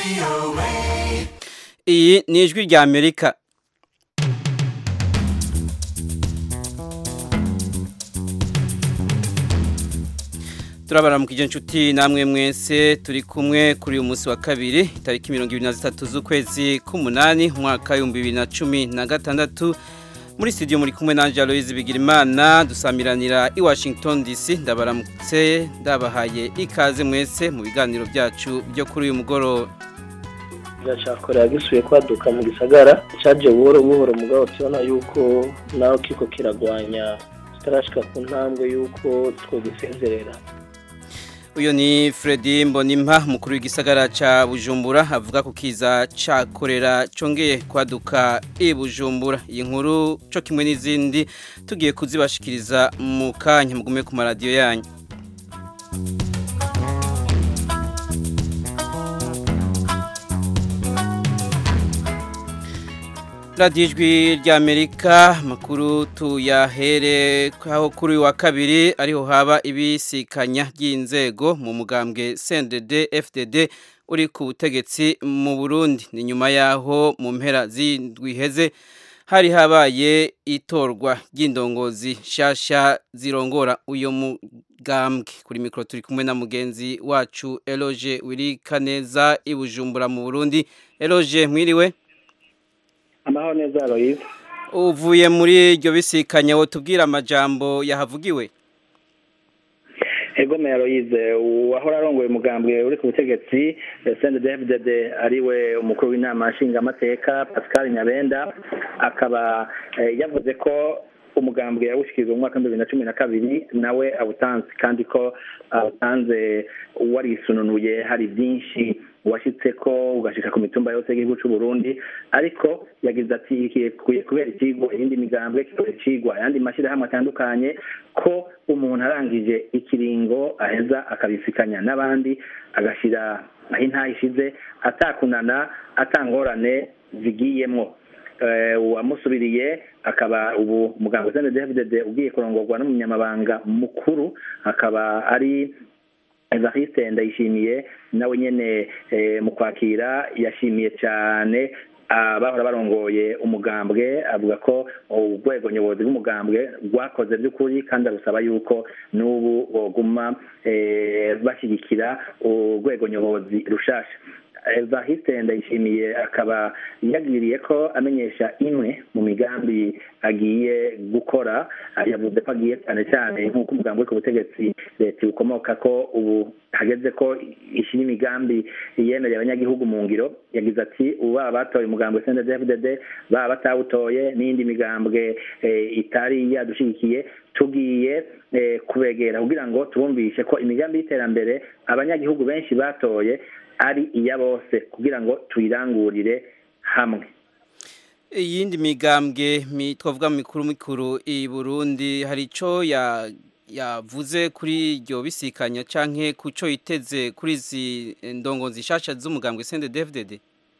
iyi ni ijwi rya amerika turabaramukije inshuti namwe mwese turi kumwe kuri uyu munsi wa kabiri itariki mirongo ibiri na zitatu z'ukwezi k'umunani umwaka w'ibihumbi bibiri na cumi na gatandatu muri studio muri kumwe na Aloise Bigirimana dusamiranira i Washington DC ndabaramutse ndabahaye ikaze mwese mu biganiro byacu byo kuri uyu mugoroba gashakora gisuye kwaduka mu gisagara cyaje buhoro buhoro mugabo tubona yuko nawe kiko kiragwanya kitarashika ku ntambwe yuko twogisezerera uyu ni Freddy Mbonimpa mukuru w'igisagara ca Bujumbura avuga ku kiza cakorera congeye kwaduka i Bujumbura iyi nkuru co kimwe n'izindi tugiye kuzibashikiriza mu kanya mugume ku maradiyo yanyu radiyo ijwi ry'amerika makuru tuyahere aho kuri uyu wa kabiri ariho haba ibisikanya ry'inzego mu mugambwe cndd fdd uri ku butegetsi mu burundi ni nyuma y'aho mu mpera z'indwiheze hari habaye itorwa ry'indongozi nshyashya zirongora uyu mugambwe kuri mikoro turi kumwe na mugenzi wacu eroge wirikaneza i bujumbura mu burundi eroge mwiriwe amahoro neza Aloise uvuye muri iryo bisikanya wo tubwira amajambo yahavugiwe ego meya Aloise uwahora arongoye umugambwe uri ku butegetsi sende david ariwe umukuru w'inama nshingamateka pascal nyabenda akaba yavuze ko umugambwe yawushyikiriza mu mwaka w'ibihumbi bibiri na cumi na kabiri nawe awutanze kandi ko awutanze warisununuye hari byinshi washyitse ko ugashyika ku mitumba yose y'igihugu cy'u Burundi ariko yagize ati kubera ikigo iyindi migambwe kubera ikigwa ayandi mashyirahamwe atandukanye ko umuntu arangije ikiringo aheza akabisikanya n'abandi agashyira aho intaha ishize atakunana atangorane zigiyemo uwamusubiriye akaba ubu muganga usende david ugiye kurongorwa n'umunyamabanga mukuru akaba ari evariste ndayishimiye nawe nyine mu kwakira yashimiye cyane abahora barongoye umugambwe avuga ko urwego nyobozi rw'umugambwe rwakoze by'ukuri kandi arusaba yuko n'ubu boguma bashyigikira urwego nyobozi rushasha evariste ndayishimiye akaba yagiriye ko amenyesha imwe mu migambi agiye gukora yavuze ko agiye cyane cyane nk'uko umugambi uri ku butegetsi leta ukomoka ko ubu hageze ko ishyira imigambi yemereye abanyagihugu mu ngiro yagize ati ubu baba batoye umugambi wa cndfdd baba batawutoye n'indi migambwe itari yadushyigikiye tugiye kubegera kugira ngo tubumvishe ko imigambi y'iterambere abanyagihugu benshi batoye ari iya bose kugira ngo tuyirangurire hamwe iyindi migambwe twavuga mikuru mikuru i Burundi hari icyo yavuze kuri iryo bisikanya cyangwa ku cyo yiteze kuri izi ndongo zishasha z'umugambwe sende devudede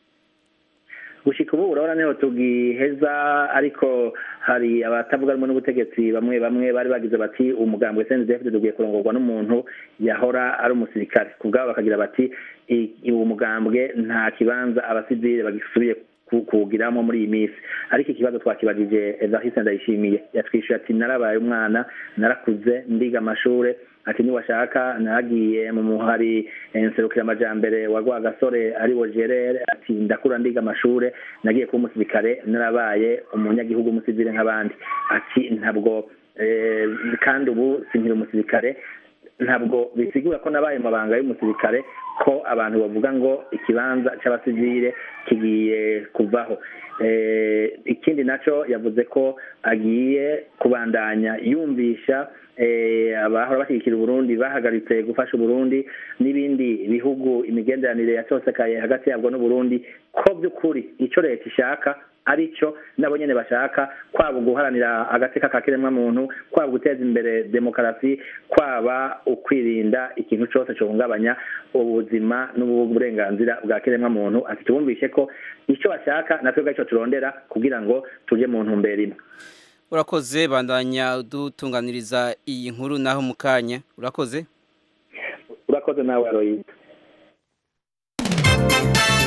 gushyika ubu urabona niho tugiheza ariko hari abatavuga rumwe n'ubutegetsi bamwe bamwe bari bagize bati umugambwe sende devudede ugiye kurongorwa n'umuntu yahora ari umusirikare ku bwabo bakagira bati uwo mugambwe nta kibanza abasivile bagisubiye kuwugiramo muri iyi minsi ariko ikibazo twakibajije evariste ndayishimiye yatwishyuye ati narabaye umwana narakuze ndiga amashuri ati niwashaka nagiye mu muhari nserukira wa rwagasore ari wo gerere ati ndakura ndiga amashuri nagiye kuba umusirikare narabaye umunyagihugu umusivile nk'abandi ati ntabwo kandi ubu sinkiri umusirikare ntabwo bisigura ko nabaye mabanga y'umusirikare ko abantu bavuga ngo ikibanza cy'abasivile kigiye kuvaho ikindi nacyo yavuze ko agiye kubandanya yumvisha abahora bashyigikira uburundi bahagaritse gufasha uburundi n'ibindi bihugu imigenderanire yatosekaye hagati yabwo n'uburundi ko by'ukuri icyo leta ishaka aricyo nabo nyine bashaka kwaba guharanira agateka ka kiremwamuntu kwaba guteza imbere demokarasi kwaba ukwirinda ikintu cyose gihungabanya ubuzima n'uburenganzira bwa kiremwamuntu ati tubumvishe ko icyo bashaka natwe ubwacyo turondera kugira ngo tujye mu ntumbero imwe urakoze bandanya dutunganiriza iyi nkuru naho mu kanya urakoze urakoze nawe aroyita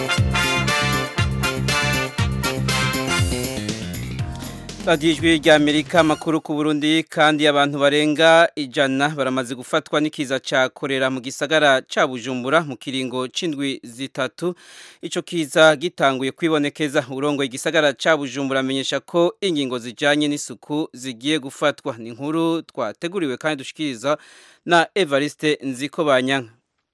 radiyo ijwi rya amerika amakuru ku burundi kandi abantu barenga ijana baramaze gufatwa n'ikiza cya korera mu gisagara cya bujumbura mu kiringo c'indwi zitatu icyo kiza gitanguye kwibonekeza urongoye igisagara cya bujumbura amenyesha ko ingingo zijyanye n'isuku zigiye gufatwa ni inkuru twateguriwe kandi dushikiriza na evariste nziko banyanka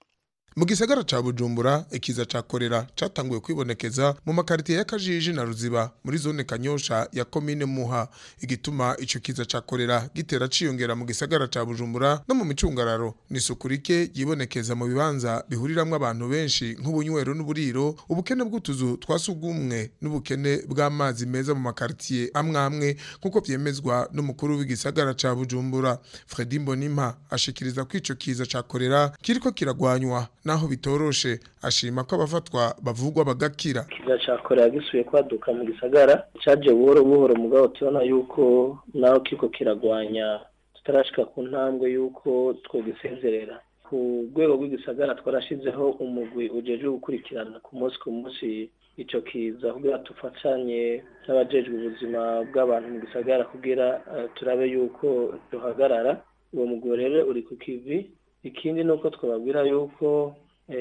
mu gisagara ca bujumbura ikiza ca korera catanguye kwibonekeza mu makaritiye ya kajiji na ruziba muri zone kanyosha ya komine muha igituma ico kiza ca korera gitera ciyongera mu gisagara ca bujumbura no mu micungararo ni isuku rike yibonekeza mu bibanza bihuriramwo abantu benshi nk'ubunywero n'uburiro ubukene bw'utuzu twa sugumwe n'ubukene bw'amazi meza mu makaritiye amwe amwe nk'uko vyemezwa n'umukuru w'igisagara ca bujumbura fredi mbonimpa ashikiriza ko ico kiza ca korera kiriko kiragwanywa naho bitoroshe ashima ko abafatwa bavugwa bagakira kiza ca korera gisubiye kwaduka mu gisagara caje buhoro buhoro mugabo tubona yuko naho kiko kiragwanya tutarashika ku ntambwe yuko twogisezerera ku rwego rw'igisagara twarashizeho umugwi ujejwe gukurikirana ku munsi ku munsi ico kiza kugira tufatanye n'abajejwe ubuzima bw'abantu mu gisagara kugira uh, turabe yuko duhagarara uwo mugwi rero uri ku kivi ikindi ni uko twababwira yuko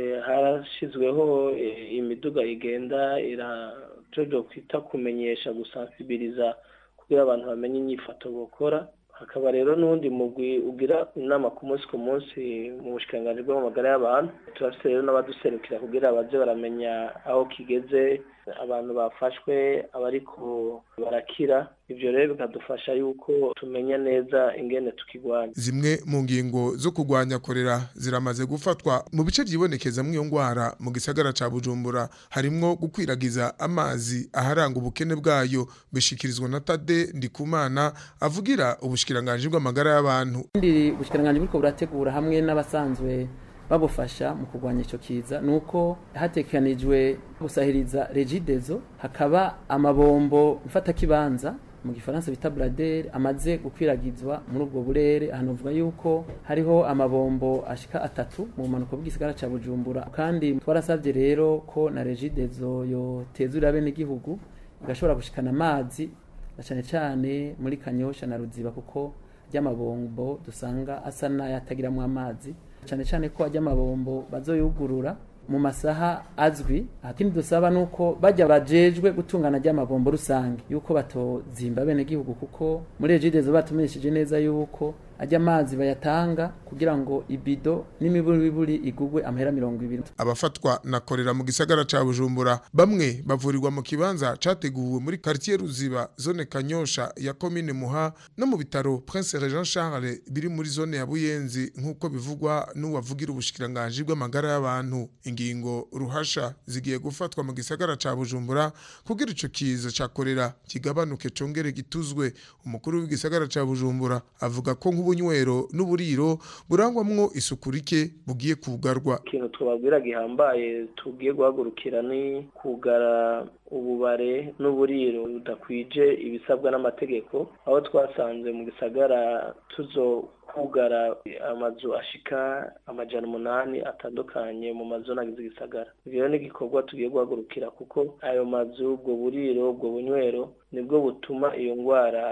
harashyizweho imiduga igenda irajojo kwita kumenyesha gusansibiriza kugira abantu bamenye inyifato bakora hakaba rero n'undi mugwi ugira inama ku munsi ku munsi mu bushikiranganji bw'amagara y'abantu turafite rero n'abaduserukira kugira baze baramenya aho kigeze abantu bafashwe abariko barakira ivyo rero bikadufasha yuko tumenya neza ingene tukigwanya zimwe mu ngingo zo kurwanya korera ziramaze gufatwa mu bice vyibonekeza mw'iyo ngwara mu gisagara ca bujumbura harimwo gukwiragiza amazi aharanga ubukene bwayo bishikirizwa na tade ndikumana avugira ubushikiranganji bw'amagara y'abantu ndi ubushikiranganji buriko burategura hamwe n'abasanzwe babufasha mu kurwanya icyo kiza ni uko hatekanijwe gusahiriza regidezo hakaba amabombo mfatakibanza mu gifaransa bita buraderi amaze gukwiragizwa muri ubwo burere hanavuga yuko hariho amabombo ashika atatu mu mpanuka bw'igisagara cya bujumbura kandi twarasabye rero ko na regidezo yotezurira bene igihugu igashobora gushikana amazi na cyane cyane muri kanyosha na ruziba kuko ry'amabombo dusanga asa n'ayatagiramo amazi cyane cyane ko ajya amabombo bazoyugurura mu masaha azwi akindi dusaba nuko bajya bajejwe gutungana ry'amabombo rusange yuko batozimba bene gihugu kuko muri ejidezo batumenyesheje neza yuko ajya amazi bayatanga kugira ngo ibido n'imiburiburi igugwe amahera mirongo ibiri abafatwa na korera mu gisagara ca bujumbura bamwe bavurirwa mu kibanza categuwe muri quartier ruziba zone kanyosha ya komine muha no mu bitaro prince jean charles biri muri zone ya buyenzi nk'uko bivugwa n'uwavugira ubushikiranganji bw'amagara y'abantu ingingo ruhasha zigiye gufatwa mu gisagara ca bujumbura kugira ico kiza ca korera kigabanuke congere gituzwe umukuru w'igisagara ca bujumbura avuga ko nk'ubunywero n'uburiro burangwamwo isuku rike bugiye kugarwa ikintu twababwira gihambaye tugiye guhagurukira ni kugara ububare n'uburiro budakwije ibisabwa n'amategeko aho twasanze mu gisagara tuzo kugara amazu ashika amajana umunani atandukanye mu mazu nagize igisagara ibyo ni igikorwa tugiye guhagurukira kuko ayo mazu ubwo buriro ubwo bunywero nibwo butuma iyo ndwara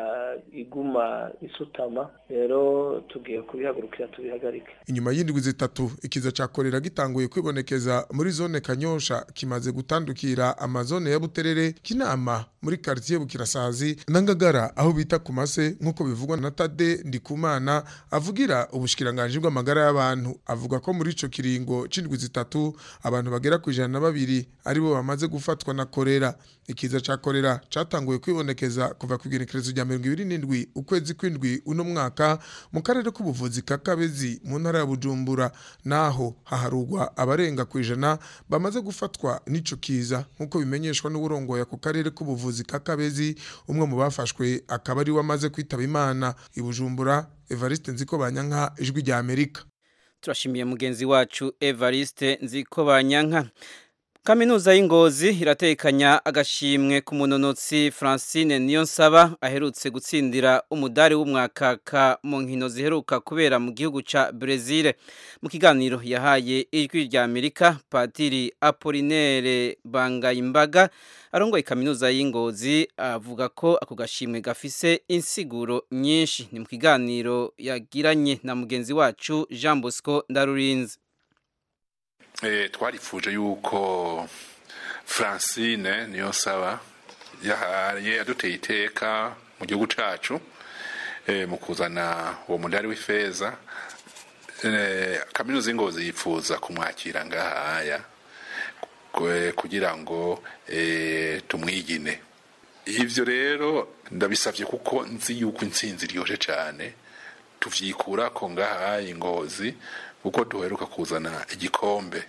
iguma isutama rero tugiye kubihagurukira tubihagarike inyuma y'indwi zitatu ikiza ca korera gitanguye kwibonekeza muri zone kanyosha kimaze gutandukira amazone ya buterere kinama muri quartier bukirasazi na ngagara aho bita ku mase nk'uko bivugwa na tade ndikumana avugira ubushikiranganje bw'amagara y'abantu avuga ko muri ico kiringo c'indwi zitatu abantu bagera ku ijana na babiri aribo bamaze gufatwa na korera ikiza ca korera catanguye kwibonekeza kuva ku igenekerezo rya mirongo ibiri n'indwi ukwezi kw'indwi uno mwaka mu karere k'ubuvuzi ka kabezi mu ntara ya bujumbura naho haharugwa abarenga ku ijana bamaze gufatwa n'ico kiza nk'uko bimenyeshwa n'uburongoye ku karere k'ubuvuzi ka kabezi umwe mu bafashwe akaba ari we amaze kwitaba imana i bujumbura evariste nziko banyanka ijwi rya amerika turashimiye mugenzi wacu evariste nziko banyanka Kaminuza y'Ingozi iratekanya agashimwe ku munonotsi Francine Niyonsaba aherutse gutsindira umudari w'umwakaka mu nkino ziheruka kubera mu gihugu ca Brazil mu kiganiro yahaye ijwi rya Amerika Patiri Apollinaire Bangayimbaga arongoye kaminuza y'Ingozi avuga ko ako gashimwe gafise insiguro nyinshi ni mu kiganiro yagiranye na mugenzi wacu Jean Bosco Ndarurinze twarifuje yuko francine niyo saba yahaye yaduteye iteka mu gihugu cyacu mu kuzana uwo mudari w'ifeza kaminuza y'ingozi yifuza kumwakira ngahaya kugira ngo tumwigine ibyo rero ndabisabye kuko nzi yuko insinzi iryoshye cyane tuvyikura ko ngaha ingozi kuko duheruka kuzana igikombe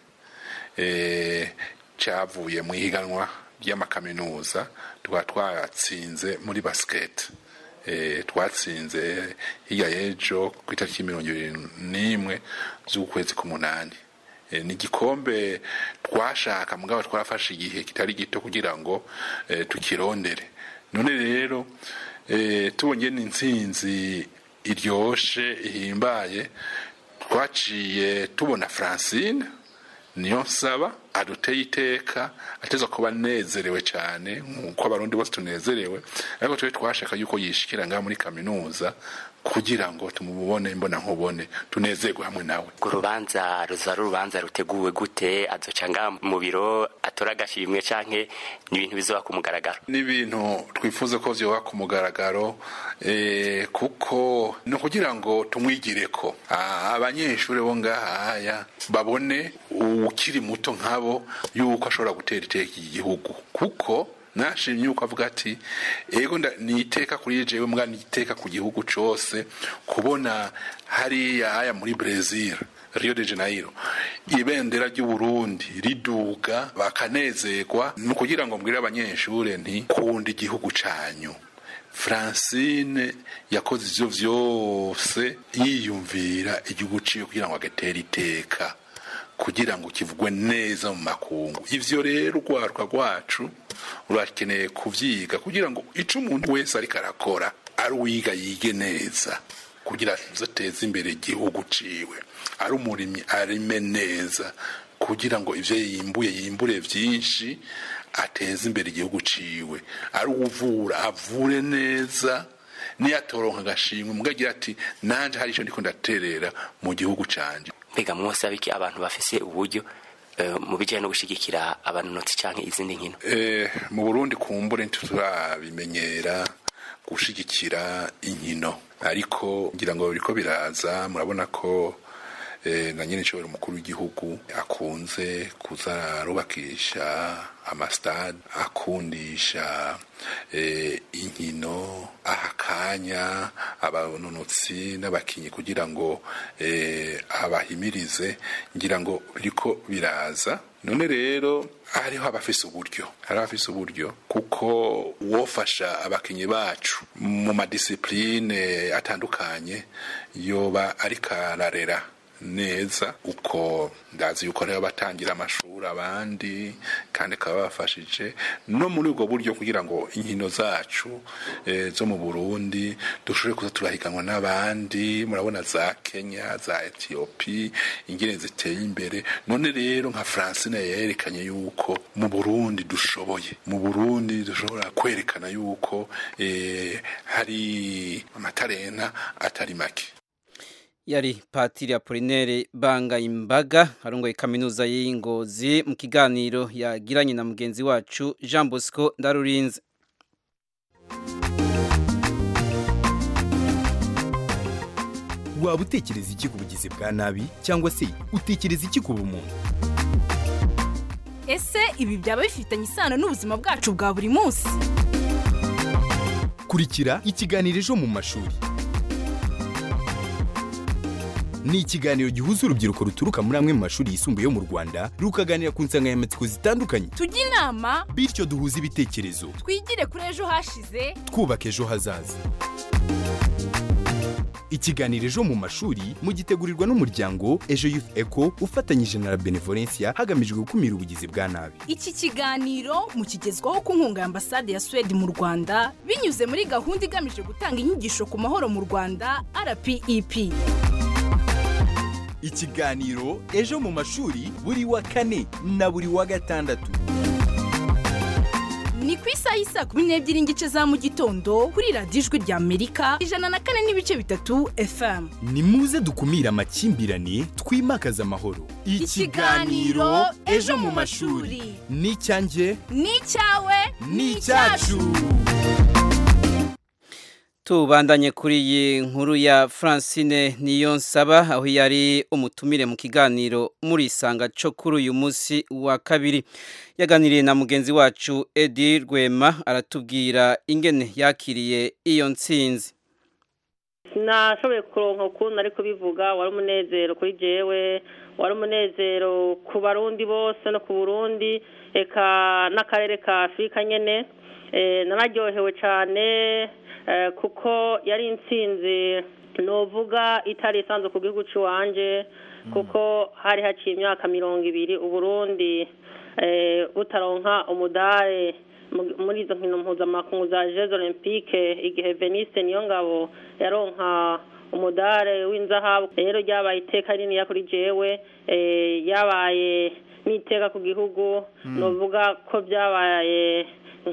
cyavuye mu ihiganwa ry'amakaminuza tukaba twatsinze muri basiketi twatsinze hirya y'ejo ku itariki mirongo ibiri n'imwe z'ukwezi k'umunani ni igikombe twashaka mugabo twafashe igihe kitari gito kugira ngo tukirondere none rero tubonye n'intsinzi iryoshe ihimbaye twaciye tubona francine niyo nsaba aduteye iteka ateza kuba anezerewe cyane nk'uko abarundi bose tunezerewe ariko twe twashaka yuko yishikira ngaha muri kaminuza kugira ngo tumubone mbona nkubone tunezerwe hamwe nawe urwo rubanza ruza ari urubanza ruteguwe gute azoca ngaha mu biro atora agashimwe canke ni ibintu bizoba ku mugaragaro ni ibintu twifuza ko vyoba ku mugaragaro eh, kuko ni ukugira ngo tumwigireko abanyeshuri bo ngahaya babone ukiri muto nkabo yuko ashobora gutera iteka iki gihugu kuko nashimye yuko avuga ati ego ni iteka kuri jewe mbwa ni iteka ku gihugu cose kubona hariya aya muri Brazil Rio de Janeiro ibendera ry'u Burundi riduga bakanezerwa ni kugira ngo mbwire abanyeshure nti kunda igihugu canyu Francine yakoze ivyo vyose yiyumvira igihugu ciwe kugira ngo agatere iteka kugira ngo kivugwe neza mu makungu ivyo rero urwaruka rwacu rurakeneye kuvyiga kugira ngo ico umuntu wese ariko arakora ari uwiga yige neza kugira azateze imbere igihugu ciwe ari umurimyi arime neza kugira ngo ivyo yimbuye yimbure vyinshi ateze imbere igihugu ciwe ari uwuvura avure neza niyatoronka agashimwe mugagira ati nanje hari ico ndiko ndaterera mu gihugu canje mbega mwose abiki abantu bafise uburyo mu bijyanye no gushyigikira abanonotsi cyangwa izindi nkino mu burundi kumbure ntiturabimenyera gushyigikira inkino ariko ngira ngo biriko biraza murabona ko na nyine nshobora umukuru w'igihugu akunze kuza arubakisha amasitade akundisha inkino aha akanya abanonotsi n'abakinnyi kugira ngo abahimirize ngira ngo biriko biraza none rero hariho abafise uburyo hari abafise uburyo kuko uwofasha abakinnyi bacu mu madisipurine atandukanye yoba ariko ararera neza uko ndazi yuko rero batangira amashuri abandi kandi akaba bafashije no muri ubwo buryo kugira ngo inkino zacu e, zo mu Burundi dushobore kuza turahiganwa n'abandi murabona za Kenya za Ethiopia ingene ziteye imbere none rero nka Francine yerekanye yuko mu Burundi dushoboye mu Burundi dushobora kwerekana yuko e, hari amatarena atari make yari patiri Apollinaire Bangayimbaga arongoye kaminuza y'Ingozi mu kiganiro yagiranye na mugenzi wacu Jean Bosco Ndarurinze waba utekereza iki ku bugizi bwa nabi cyangwa se utekereza iki ku bumuntu ese ibi byaba bifitanye isano n'ubuzima bwacu bwa buri munsi kurikira ikiganiro ejo mu mashuri ni ikiganiro gihuza urubyiruko ruturuka muri amwe mu mashuri yisumbuye yo mu rwanda rukaganira ku nsanganyamatsiko zitandukanye tujye inama bityo duhuze ibitekerezo twigire kuri ejo hashize twubaka ejo hazaza ikiganiro ejo mu mashuri mugitegurirwa n'umuryango ejo youth eco ufatanyije na la benevolencia hagamijwe gukumira ubugizi bwa nabi iki kiganiro mukigezwaho ku nkunga ya ambasade ya suwede mu rwanda binyuze muri gahunda igamije gutanga inyigisho ku mahoro mu rwanda rpep ikiganiro ejo mu mashuri buri wa kane na buri wa gatandatu ni ku isaha y'isa kumi n'ebyiri n'igice za mu gitondo kuri radiyo ijwi rya amerika ijana na kane n'ibice bitatu fm ni muze dukumire amakimbirane twimakaze amahoro Ikiganiro Ejo mu mashuri. ni icyanjye ni icyawe ni icyacu tubandanye kuri iyi nkuru ya francine niyo nsaba aho yari umutumire mu kiganiro muri isanga cyo kuri uyu munsi wa kabiri yaganiriye na mugenzi wacu edi rwema aratubwira ingene yakiriye iyo nsinzi nashoboye kuronka ukuntu ari kubivuga wari umunezero kuri jewe wari umunezero ku barundi bose no ku burundi eka n'akarere ka afurika nyine Eh, nararyohewe cyane eh, kuko yari intsinzi novuga itari isanzwe ku gihugu cy'iwanje kuko hari haciye imyaka mirongo ibiri uburundi eh, butaronka umudare mu- muri izo nkino mpuzamakungu za jeux olympique igihe veniste niyo ngabo yaronka umudare w'inzahabu rero ryabaye iteka rininiya kuri jewe eh, yabaye n'iteka ku gihugu novuga ko byabaye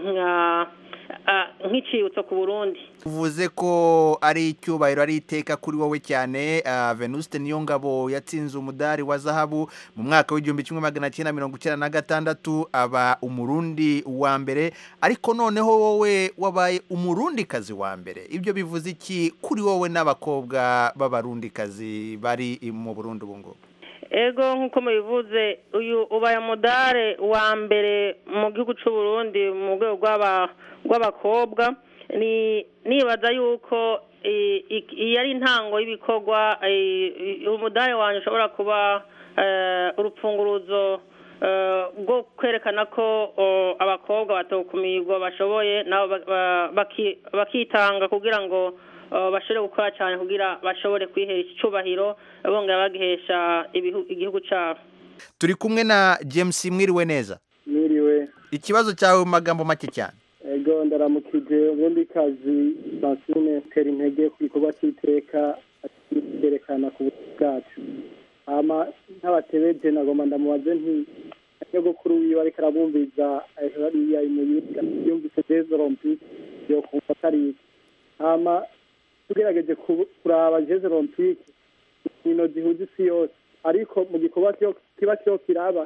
nka ah, nk'icibutso ku burundi uvuze ko ari icyubahiro ari iteka kuri wowe cyane ah, venuste niyo ngabo yatsinze umudari wa zahabu mu mwaka w'igihumbi kimwe magana cyenda mirongo icyenda na gatandatu aba umurundi wa mbere ariko noneho wowe wabaye umurundikazi wa mbere ibyo bivuze iki kuri wowe n'abakobwa b'abarundikazi bari mu burundi ubu ngubu ego nk'uko mubivuze uyu ubaye umudare wa mbere mu gihugu cy'u Burundi mu rwego rw'aba- rw'abakobwa ni nibaza yuko i- i- iyi ari intango y'ibikorwa i- i- umudare wanjye ushobora kuba eh, urupfunguruzo eh, rwo kwerekana ko oh, abakobwa batokumirwa bashoboye nabo ba- ba- baki- bakitanga kugira ngo oh, bashobore gukora cyane kugira bashobore kwihesha icyubahiro bongera bagihesha ibihu- igihugu cyabo turi kumwe na james mwiriwe neza Mwiriwe ikibazo cyawe mu magambo make cyane ego ndaramukije ubundi kazi Francine tera intege ku gikorwa cy'iteka cyerekana ku buzima bwacu hama nk'abatebeje nagomba ndamubaze nti nyogokuru wiwe ariko arabumviza hariya imuyibwa yumvise des olympique yo kumva atari iki hama tugerageje ku- kuraba jeux olympique inkino zihuza isi yose ariko mu gikorwa kiyo- kiba kiyo kiraba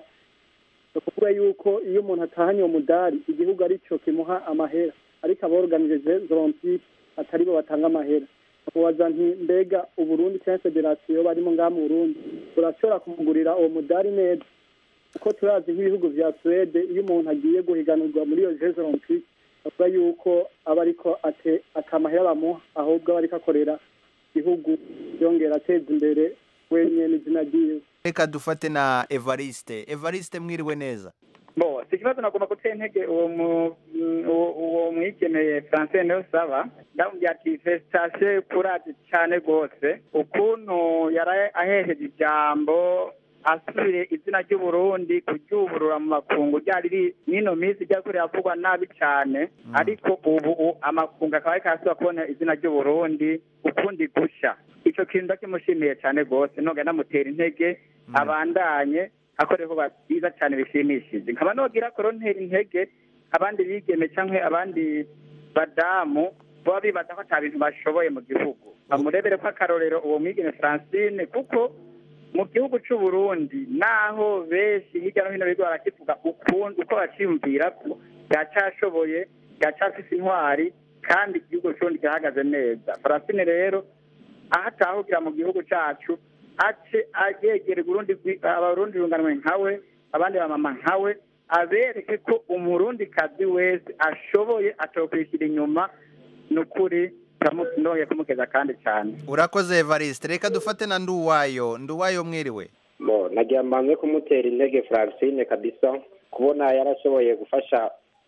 ni ukuvuga yuko iyo umuntu atahanye uwo mudari igihugu aricyo kimuha amahera ariko aborganije jeux olympique atari bo batanga amahera mubaza nti mbega uburundi cyangwa federasiyo barimo ngaha mu burundi urashobora kumugurira uwo mudari neza kuko turazi nk'ibihugu vya suwede iyo umuntu agiye guhiganirwa muri iyo jeux olympique bavuga yuko aba ariko ate- atamahera bamuha ahubwo aba ariko akorera igihugu yongera ateza imbere wenyine izina ryiwe reka dufate na evariste evariste mwiriwe neza bo si ikibazo nagomba gutera intege uwo mu- uwo uwo mwikeneye francine niyo saba ndamubwira ati fesitasiyo kuraje cyane rwose ukuntu yari aheheje ijambo asubire izina ry'uburundi kuryuburura mu makungu ryari riri n'ino minsi ryari ko riravugwa nabi cyane ariko ubu u- amakungu akaba ariko arasubira kubona izina ry'uburundi ukundi gushya icyo kintu ndakimushimiye cyane rwose nongera ndamutera intege abandanye akoreho byiza cyane bishimishije nkaba nogira korontera intege abandi bigeme cyangwa abandi badamu baba bibaza ko ata bintu bashoboye mu gihugu bamurebere ko akarorero uwo mwigeme francine kuko mu gihugu cy'u Burundi naho benshi hirya no hino biga barakivuga ukundi uko baciyumvira ko yacyashoboye yacyafise intwari kandi igihugu cy'uburundi kirahagaze neza francine rero aho atahugira mu gihugu cyacu ace yegere Burundi abarundi runganwe nkawe abandi bamama nkawe abereke ko umurundi kazi wese ashoboye atokwishyira inyuma ni ukuri ndoye kumukeza kandi cyane urakoze evariste reka dufate na nduwayo nduwayo mwiriwe bo nagira mbanze kumutera intege francine kabisa kubona yarashoboye gufasha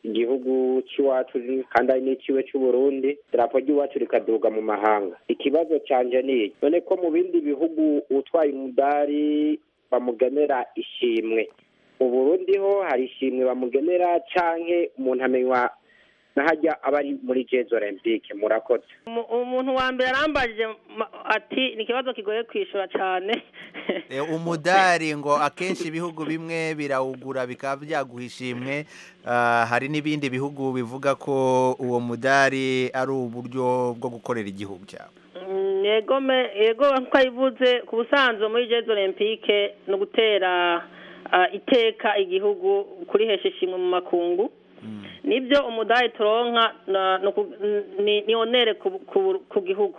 igihugu cy'iwacu kandi ari n'ikiwe cy'uburundi idarapo ry'iwacu rikaduga mu mahanga ikibazo canje ni iki none ko mu bindi bihugu utwaye umudari bamugenera ishimwe mu burundi ho hari ishimwe bamugenera canke umuntu amenywa nahajya aba ari muri jeux olympique murakoze Umu- umuntu wa mbere arambajije ma- ati ni ikibazo kigoye kwishura cyane E, umudari ngo akenshi ibihugu bimwe birawugura bikaba byaguha ishimwe Ah, hari n'ibindi bihugu bivuga ko uwo mudari ari uburyo bwo gukorera igihugu cyabo Mm, yego me yego nkuko ayivuze ku busanzwe muri jeux olympique ni ugutera ah, iteka igihugu kurihesha ishimwe mu makungu nibyo umudari turonka na- ni uku- ni ni onere ku- ku- ku gihugu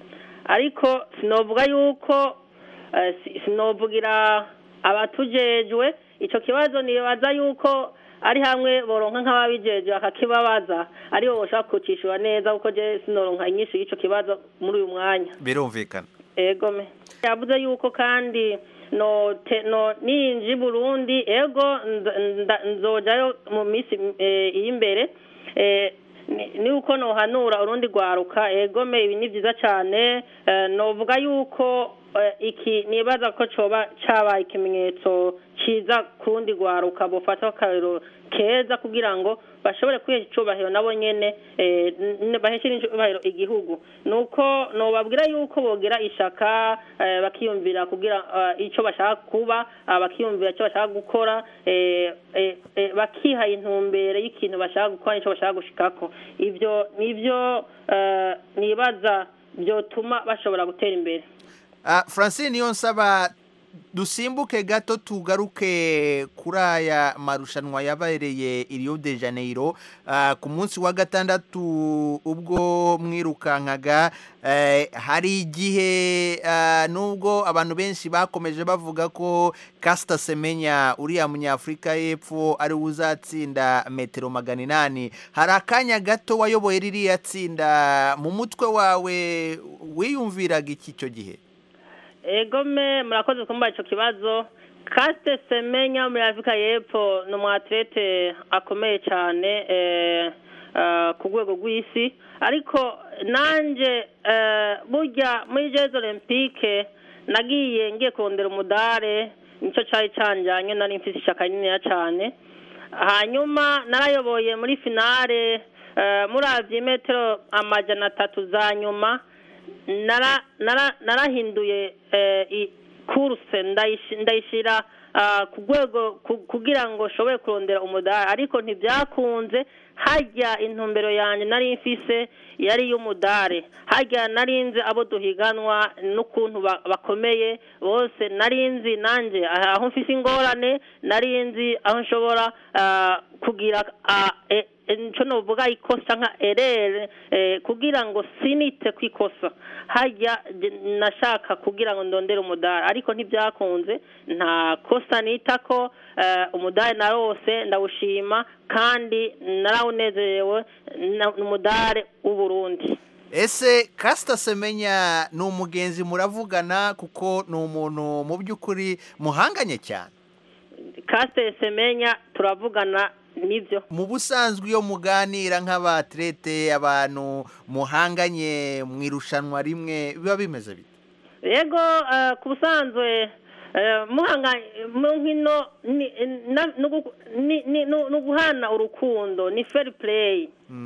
ariko sinovuga yuko eh, si- sinovugira abatujejwe ico kibazo nibaza yuko ari hamwe boronka nk'ababijejwe bakakibabaza aribo boshobora kucishura neza kuko je sinoronka inyishu y'ico kibazo muri uyu mwanya birumvikana ego me yavuze yuko kandi no te, no ninji Burundi ego nza- nda- nzojayo mu minsi eh, iri imbere eh, ni- ni uko nohanura urundi rwaruka ego me ibi ni byiza cyane eh, novuga yuko eh, iki nibaza ko coba cabaye ikimenyetso ciza kurundi rwaruka bofata akarero keza kugira ngo bashobore kwihesha icubahiro nabo nyene eh, n- baheshe n'icubahiro igihugu nuko nobabwira yuko bogira ishaka eh, bakiyumvira kugira eh, ico bashaka kuba ah, bakiyumvira ico bashaka gukora eh, eh, eh, bakiha intumbere y'ikintu bashaka gukora n'ico bashaka gushikako ivyo nivyo eh, nibaza vyotuma bashobora gutera imbere Ah, francine niyo nsaba dusimbuke gato tugaruke kuri aya marushanwa yabereye i Rio de Janeiro Ah, ku munsi wa gatandatu ubwo mwirukankaga eh, hari igihe ah, nubwo abantu benshi bakomeje bavuga ko Caster Semenya uriya munyafurika y'epfo ari we uzatsinda metero magana inani hari akanya gato wayoboye ririya tsinda mu mutwe wawe wiyumviraga iki icyo gihe egome murakoze kumva ico kibazo kasite semenya muri afurika y'epfo ni umwatirete akomeye cyane eh, eh, ku rwego rw'isi ariko nanjye eh, burya muri jezi olympique nagiye ngiye kurondera umudare nicyo cyari canjanye nari mfise ishaka rininiya cyane hanyuma narayoboye muri finale eh, muravye metero amajana atatu za nyuma nara nara narahinduye eh, i- kurse ndayishi- ndayishira ah, ku rwego ku- kugira ngo nshobore kurondera umudari ariko ntibyakunze hajya intumbero yanjye nari mfise yari iy'umudare hajya narinzi abo duhiganwa n'ukuntu ba- bakomeye bose narinzi nanjye aho mfise ingorane narinzi aho nshobora ah, kugira ah, e- e- nico novuga ikosa nka erere eh, kugira ngo sinite ku ikosa hajya je- nashaka kugira ngo ndondere umudari ariko ntibyakunze nta kosa nita ko eh, umudari narose ndawushima kandi narawunezerewe na- n'umudari w'uburundi ese kasita semenya ni umugenzi muravugana kuko ni umuntu mu by'ukuri muhanganye cyane kasite semenya turavugana nibyo mu busanzwe iyo muganira nk'abatirete abantu muhanganye mu irushanwa rimwe biba bimeze bite yego eh, ku busanzwe eh, muhanga mu nkino ni- na- no gu- ni- ni- no no guhana urukundo ni fair play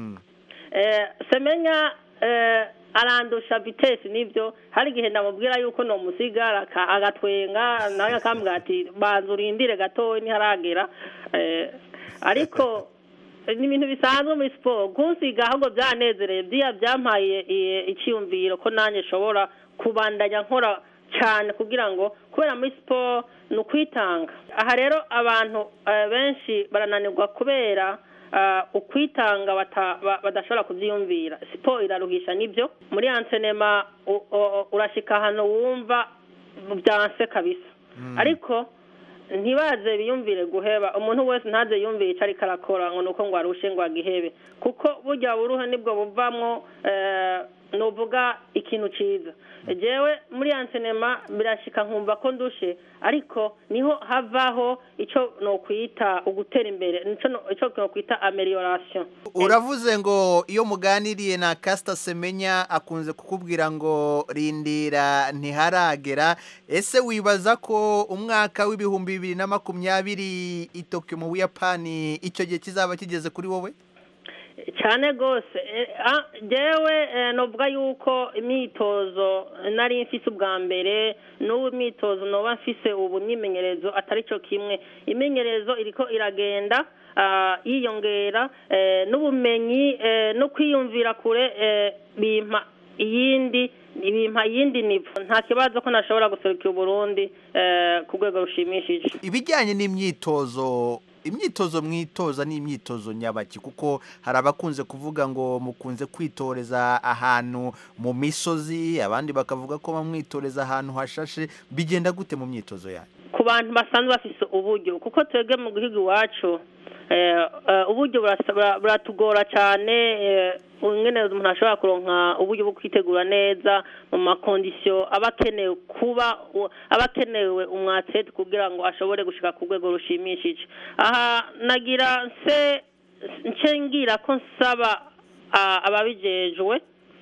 Eh, semenya eh, arandusha vitesi nibyo hari igihe ndamubwira yuko nomusiga aka- agatwenga nawe akambwira ati banza urindire gatoya ntiharagera Eh, ariko ni ibintu bisanzwe muri siporo kunsiga ahubwo byanezereye byiya byampaye eh, icyiyumviro ko nanjye nshobora kubandanya nkora cyane kugira ngo kubera muri siporo ni ukwitanga aha rero abantu eh, benshi barananirwa kubera ah, ukwitanga bata- ba- badashobora kubyiyumvira siporo iraruhisha nibyo muri ansenema u- u- urashika ahantu wumva byanse kabisa ariko ntibaze biyumvire guheba umuntu wese ntaze yumvire icyo ariko arakora ngo ni uko ngo arushe ngo agihebe kuko burya buruhe nibwo buvamwo eh, novuga ikintu ciza jewe muri ansenema birashika nkumva ko ndushe ariko niho havaho ico nokwita ugutera imbere nico no- ico nokwita amelioration uravuze ngo iyo muganiriye na kasita semenya akunze kukubwira ngo rindira ntiharagera ese wibaza ko umwaka w'ibihumbi bibiri na makumyabiri i Tokyo mu buyapani icyo gihe kizaba kigeze kuri wowe cyane rwose Eh, ah, jewe eh, novuga yuko imyitozo nari mfise ubwa mbere n'ubu imyitozo noba mfise ubu imyimenyerezo atari cyo kimwe imyimenyerezo iriko iragenda ah, yiyongera eh, n'ubumenyi eh, no kwiyumvira kure eh, bimpa iyindi bimpa iyindi nivo nta kibazo ko nashobora guserukira uburundi eh, ku rwego rushimishije ibijyanye n'imyitozo imyitozo mwitoza ni imyitozo nyabaki kuko hari abakunze kuvuga ngo mukunze kwitoreza ahantu mu misozi abandi bakavuga ko bamwitoreza ahantu hashashe bigenda gute mu myitozo yanyu ku bantu basanzwe bafise uburyo kuko twebwe mu gihugu iwacu eh, eh, uburyo burasa- bura- buratugora cyane eh, ingene umuntu ashobora kuronka uburyo bwo kwitegura neza mu makondisiyo aba akenewe kuba u- aba akenewe umwatsete kugira ngo ashobore gushika ku rwego rushimishije aha nagira nse nce ngira ko nsaba ah, ababijejwe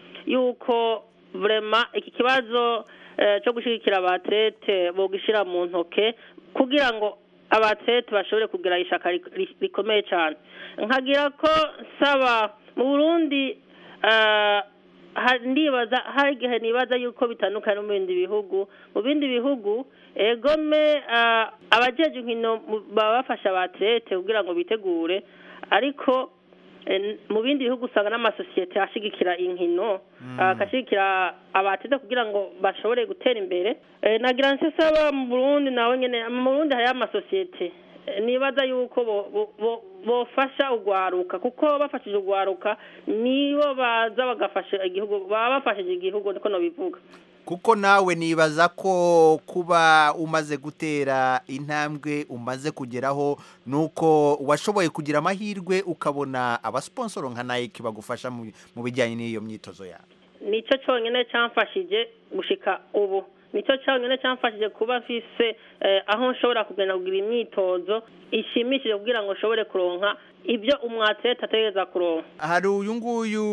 yuko vrema iki kibazo eh, cyo gushigikira abatete bogishyira mu ntoke kugira ngo abatete bashobore kugira ishaka ri- ri- rikomeye cyane nkagira ko nsaba mu burundi eh, ha- ndibaza hari igihe nibaza yuko bitandukanye no mu bindi bihugu mu bindi bihugu egome eh, abajeje inkino mu- baba bafasha abatete kugira ngo bitegure ariko Eh, mu bindi bihugu usanga n'amasosiyete ashigikira inkino agashigikira abatete kugira ngo bashobore gutera imbere Eh, nagira nsesaba mu burundi nawe nyene mu burundi hariho amasosiyete Eh, nibaza yuko bo- bo- bo- bofasha ugwaruka kuko bafashije ugwaruka nibo baza bagafasha igihugu baba bafashije igihugu niko nobivuga kuko nawe nibaza ko kuba umaze gutera intambwe umaze kugeraho nuko washoboye kugira amahirwe ukabona abasiponsoro nka Nike bagufasha mu mu bijyanye n'iyo myitozo yawe nicyo cyonyine cyamfashije gushika ubu nicyo cyonyine cyamfashije kuba mfise eh, aho nshobora kugenda kugira imyitozo ishimishije kugira ngo nshobore kuronka ibyo umwatlete ategereza kuronka hari uyu nguyu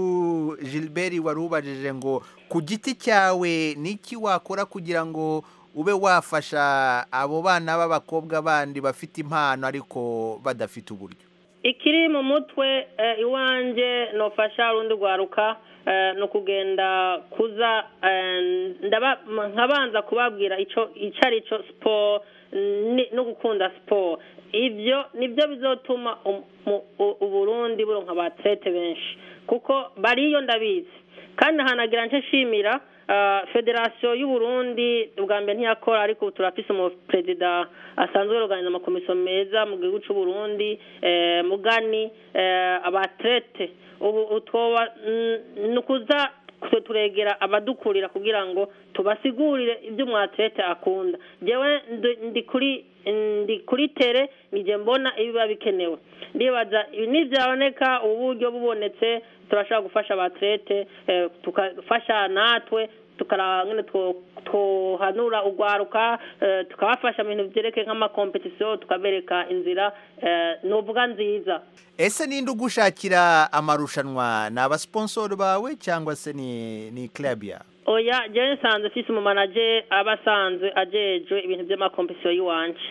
Gilbert wari ubajije ngo ku giti cyawe niki wakora kugira ngo ube wafasha abo bana b'abakobwa bandi bafite impano ariko badafite uburyo ikiri mu mutwe eh, iwanje nofasha rundi rwaruka eh, ni ukugenda kuza eh, ndaba nkabanza kubabwira ico ico ari cyo siporo ni- no gukunda siporo ibyo nibyo bizotuma um- mu- u- uburundi buronka abatlete benshi kuko bariyo ndabizi kandi hanagira nce nshimira ah, federasiyo y'uburundi ubwa mbere ntiyakora ariko ubu turafise umuperezida asanzwe yorganiza amakomisiyo meza mu gihugu c'uburundi eh, mugani eh, abatlete ubu utwoba ni ukuza twe turegera abadukurira kugira ngo tubasigurire ibyo umwatlete akunda jewe ndi- ndi kuri ndi kuri tere nije mbona ibiba bikenewe ndibaza ibi nibyaboneka uburyo bubonetse turashobora gufasha abatlete eh, tukafasha natwe tukaraba ngene two- twohanura urwaruka eh, tukabafasha mu bintu byerekeye nk'amakompetisiyo tukabereka inzira eh, novuga nziza ese ninde ugushakira amarushanwa ni abasiponsoro bawe cyangwa se ni ni club yawe oya jewe nsanzwe mfise umumanaje aba asanzwe ajejwe ibintu by'amakompetisiyo y'iwanje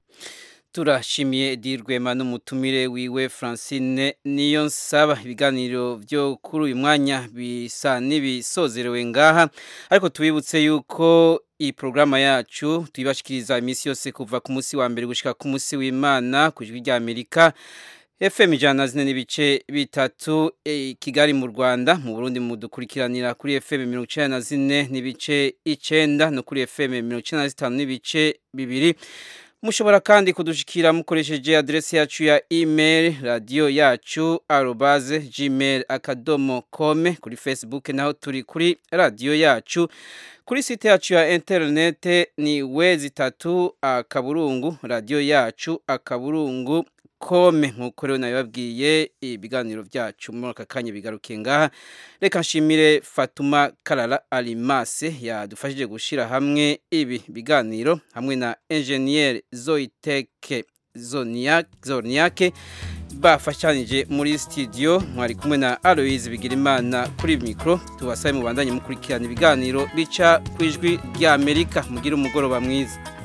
turashimiye dirwema n'umutumire wiwe francine niyo nsaba ibiganiro byo kuri uyu mwanya bisa n'ibisozerewe ngaha ariko tubibutse yuko iyi porogaramu yacu tuyibashikiriza iminsi yose kuva ku munsi wa mbere gushyika ku munsi w'imana ku ijwi ry'amerika fm ijana na zine n'ibice bitatu eh, kigali mu rwanda mu burundi mudukurikiranira kuri fm mirongo icyenda na zine n'ibice icyenda no kuri fm mirongo icyenda na zitanu n'ibice bibiri mushobora kandi kudushikira mukoresheje adresi yacu ya email radio yacu arobaze gmail akadomo kome kuri facebook naho turi kuri radio yacu kuri site yacu ya interinete ni wezi tatu akaburungu radio yacu akaburungu kome nk'uko rero nabibabwiye ibiganiro byacu muri aka kanya bigarukiye ngaha reka nshimire fatuma karara arimase yadufashije gushyira hamwe ibi biganiro hamwe na enjeniyeri zoyiteke zoniyake bafashanyije muri studio mwari kumwe na Aloise Bigirimana kuri mikro tubasaye mu bandanye mukurikirana ibiganiro bica ku ijwi rya Amerika mugira umugoroba mwiza